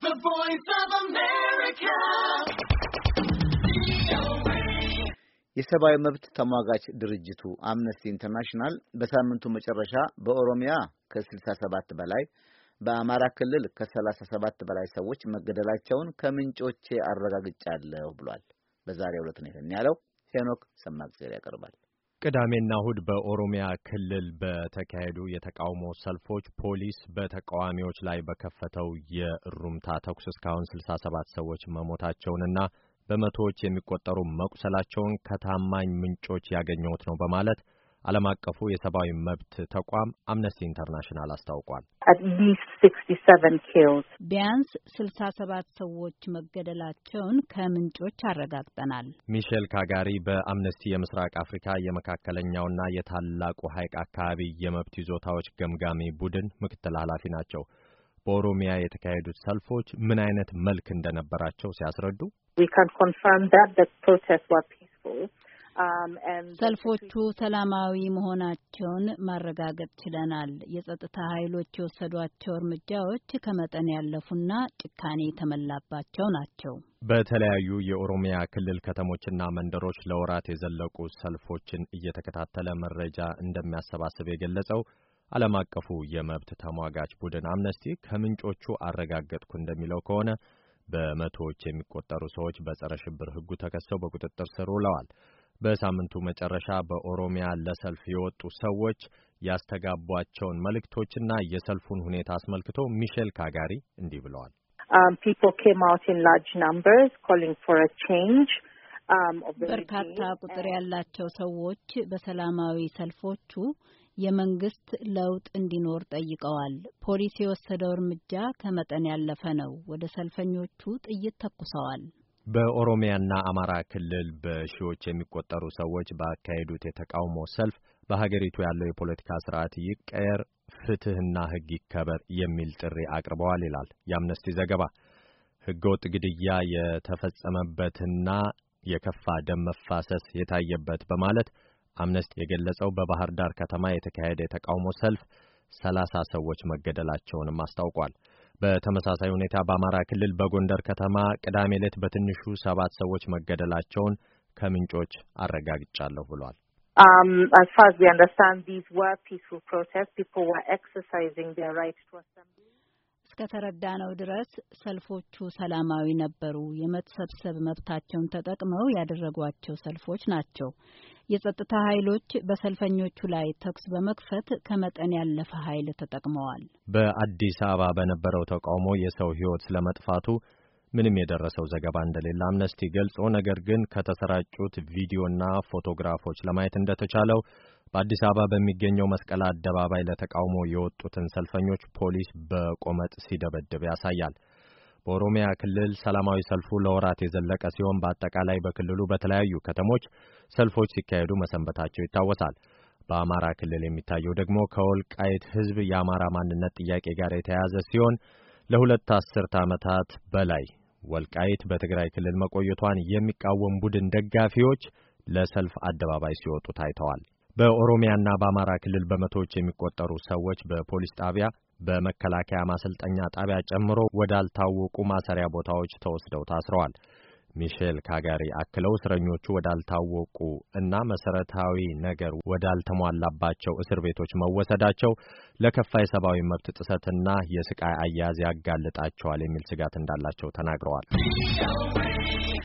The voice of America. የሰብአዊ መብት ተሟጋች ድርጅቱ አምነስቲ ኢንተርናሽናል በሳምንቱ መጨረሻ በኦሮሚያ ከ67 በላይ በአማራ ክልል ከ37 በላይ ሰዎች መገደላቸውን ከምንጮቼ አረጋግጫለሁ ብሏል። በዛሬው ዕለት ነው ይህን ያለው። ሄኖክ ሰማግዜር ያቀርባል። ቅዳሜና እሁድ በኦሮሚያ ክልል በተካሄዱ የተቃውሞ ሰልፎች ፖሊስ በተቃዋሚዎች ላይ በከፈተው የእሩምታ ተኩስ እስካሁን ስልሳ ሰባት ሰዎች መሞታቸውንና በመቶዎች የሚቆጠሩ መቁሰላቸውን ከታማኝ ምንጮች ያገኘሁት ነው በማለት ዓለም አቀፉ የሰብአዊ መብት ተቋም አምነስቲ ኢንተርናሽናል አስታውቋል። ቢያንስ ስልሳ ሰባት ሰዎች መገደላቸውን ከምንጮች አረጋግጠናል። ሚሼል ካጋሪ በአምነስቲ የምስራቅ አፍሪካ የመካከለኛውና የታላቁ ሐይቅ አካባቢ የመብት ይዞታዎች ገምጋሚ ቡድን ምክትል ኃላፊ ናቸው። በኦሮሚያ የተካሄዱት ሰልፎች ምን አይነት መልክ እንደነበራቸው ሲያስረዱ ሰልፎቹ ሰላማዊ መሆናቸውን ማረጋገጥ ችለናል። የጸጥታ ኃይሎች የወሰዷቸው እርምጃዎች ከመጠን ያለፉና ጭካኔ የተመላባቸው ናቸው። በተለያዩ የኦሮሚያ ክልል ከተሞችና መንደሮች ለወራት የዘለቁ ሰልፎችን እየተከታተለ መረጃ እንደሚያሰባስብ የገለጸው ዓለም አቀፉ የመብት ተሟጋች ቡድን አምነስቲ ከምንጮቹ አረጋገጥኩ እንደሚለው ከሆነ በመቶዎች የሚቆጠሩ ሰዎች በጸረ ሽብር ሕጉ ተከሰው በቁጥጥር ስር ውለዋል። በሳምንቱ መጨረሻ በኦሮሚያ ለሰልፍ የወጡ ሰዎች ያስተጋቧቸውን መልእክቶችና የሰልፉን ሁኔታ አስመልክቶ ሚሼል ካጋሪ እንዲህ ብለዋል። በርካታ ቁጥር ያላቸው ሰዎች በሰላማዊ ሰልፎቹ የመንግስት ለውጥ እንዲኖር ጠይቀዋል። ፖሊስ የወሰደው እርምጃ ከመጠን ያለፈ ነው። ወደ ሰልፈኞቹ ጥይት ተኩሰዋል። በኦሮሚያና አማራ ክልል በሺዎች የሚቆጠሩ ሰዎች ባካሄዱት የተቃውሞ ሰልፍ በሀገሪቱ ያለው የፖለቲካ ስርዓት ይቀየር፣ ፍትህና ህግ ይከበር የሚል ጥሪ አቅርበዋል ይላል የአምነስቲ ዘገባ። ህገወጥ ግድያ የተፈጸመበትና የከፋ ደም መፋሰስ የታየበት በማለት አምነስቲ የገለጸው በባህር ዳር ከተማ የተካሄደ የተቃውሞ ሰልፍ ሰላሳ ሰዎች መገደላቸውንም አስታውቋል። በተመሳሳይ ሁኔታ በአማራ ክልል በጎንደር ከተማ ቅዳሜ ዕለት በትንሹ ሰባት ሰዎች መገደላቸውን ከምንጮች አረጋግጫለሁ ብሏል። Um, as far as we understand, these were peaceful protests. People were exercising their right to assembly. እስከተረዳነው ድረስ ሰልፎቹ ሰላማዊ ነበሩ። የመሰብሰብ መብታቸውን ተጠቅመው ያደረጓቸው ሰልፎች ናቸው። የጸጥታ ኃይሎች በሰልፈኞቹ ላይ ተኩስ በመክፈት ከመጠን ያለፈ ኃይል ተጠቅመዋል። በአዲስ አበባ በነበረው ተቃውሞ የሰው ሕይወት ስለመጥፋቱ ምንም የደረሰው ዘገባ እንደሌለ አምነስቲ ገልጾ ነገር ግን ከተሰራጩት ቪዲዮና ፎቶግራፎች ለማየት እንደተቻለው በአዲስ አበባ በሚገኘው መስቀል አደባባይ ለተቃውሞ የወጡትን ሰልፈኞች ፖሊስ በቆመጥ ሲደበድብ ያሳያል። በኦሮሚያ ክልል ሰላማዊ ሰልፉ ለወራት የዘለቀ ሲሆን በአጠቃላይ በክልሉ በተለያዩ ከተሞች ሰልፎች ሲካሄዱ መሰንበታቸው ይታወሳል። በአማራ ክልል የሚታየው ደግሞ ከወልቃይት ሕዝብ የአማራ ማንነት ጥያቄ ጋር የተያያዘ ሲሆን ለሁለት አስርት ዓመታት በላይ ወልቃይት በትግራይ ክልል መቆየቷን የሚቃወም ቡድን ደጋፊዎች ለሰልፍ አደባባይ ሲወጡ ታይተዋል። በኦሮሚያና በአማራ ክልል በመቶዎች የሚቆጠሩ ሰዎች በፖሊስ ጣቢያ፣ በመከላከያ ማሰልጠኛ ጣቢያ ጨምሮ ወዳልታወቁ ማሰሪያ ቦታዎች ተወስደው ታስረዋል። ሚሼል ካጋሪ አክለው እስረኞቹ ወዳልታወቁ እና መሰረታዊ ነገር ወዳልተሟላባቸው እስር ቤቶች መወሰዳቸው ለከፋ የሰብአዊ መብት ጥሰትና የስቃይ አያያዝ ያጋልጣቸዋል የሚል ስጋት እንዳላቸው ተናግረዋል።